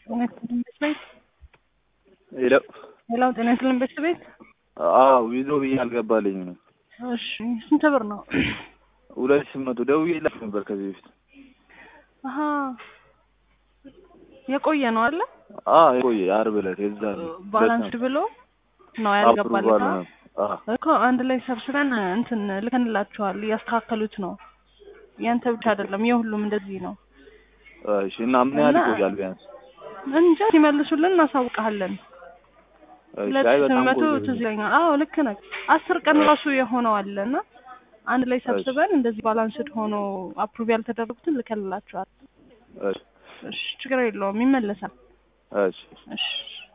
ጤና ይስጥልኝ ቤት ቤት ሄሎ ሌላው ጤና ይስጥልኝ ቤት ቤት አዎ ዊዞ ብዬ አልገባልኝም ነው። እሺ ስንት ብር ነው? ሁለት ሺህ መቶ ደውዬላችሁ ነበር ከዚህ በፊት። አሀ የቆየ ነው አለ አዎ የቆየ ዓርብ ዕለት የዛ ባላንስ ብሎ ነው አፕሩቫል ያልገባለት ነው። አዎ እኮ አንድ ላይ ሰብስበን እንትን ልከንላችኋል እያስተካከሉት ነው። ያንተ ብቻ አይደለም የሁሉም እንደዚህ ነው። እሺ እና ምን ያህል እና- ይቆያል ቢያንስ? እንጃ ሲመልሱልን እናሳውቅሃለን። እሺ ሁለት አይ ሺህ በጣም መቶ ቆየ። ትዝ ይለኛል። አዎ ልክ ነህ። አስር ቀን ራሱ የሆነው አለ እና አንድ ላይ ሰብስበን እንደዚህ ባላንስድ ሆኖ አፕሩቭ ያልተደረጉትን ልከንላችኋል። እሺ እሺ ችግር የለውም ይመለሳል። እሺ እሺ